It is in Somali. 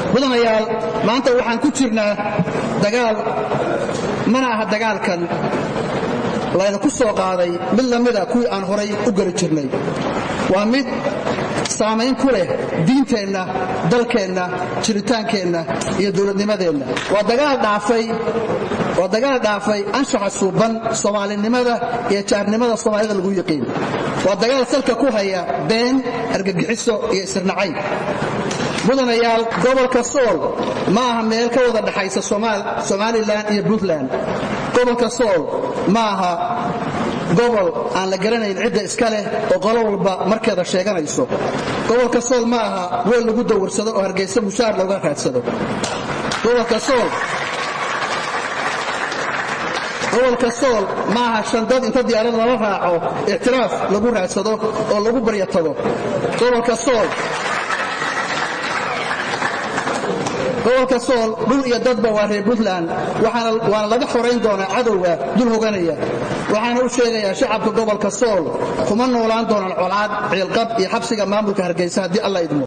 mudanayaal maanta waxaan ku jirnaa dagaal mana aha dagaalkan layna ku soo qaaday mid lamida kuwii aan horay u geli jirnay waa mid saamayn ku leh diinteenna dalkeenna jiritaankeenna iyo dowladnimadeenna waa dagaal dhaafay anshaxa suuban soomaalinimada iyo jaarnimada soomaalida lagu yiqiin waa dagaal salka ku haya been argagixiso iyo isirnacayn mudanayaal gobolka sool ma aha meel ka wada dhaxaysa somalilan iyo puntland gobolka sool ma aha gobol aan la garanayn cidda iska leh oo qolo walba markeeda sheeganayso gobolka sool ma aha weel lagu dawarsado oo hargaysa mushaar looga raadsado gobolka sool gobolka sool ma aha shandad inta diyaarad lala raaco ictiraaf lagu raadsado oo lagu baryo tago gobolka sool gobolka sool dhul iyo dadba waa reer puntland waana laga xorayn doonaa cadowga dul hoganaya waxaana u sheegayaa shacabka gobolka sool kuma noolaan doonaan colaad ciilqab iyo xabsiga maamulka hargaysa haddii alla idmo